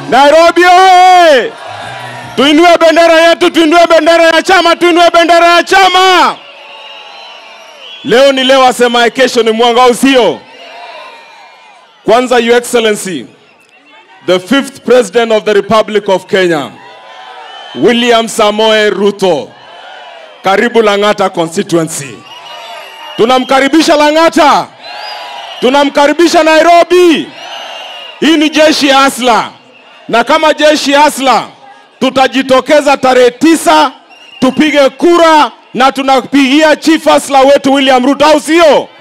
Nairobi oye! Tuinue bendera yetu, tuinue bendera ya chama, tuinue bendera ya chama. Leo ni leo, asemaye kesho ni mwanga, au sio? Kwanza, Your Excellency, the fifth president of the Republic of Kenya, William Samoe Ruto, karibu Lang'ata constituency. Tunamkaribisha Lang'ata, tunamkaribisha Nairobi. Hii ni jeshi ya Asla, na kama jeshi ya Asla tutajitokeza tarehe tisa tupige kura na tunapigia chief Asla wetu William Ruto, au sio?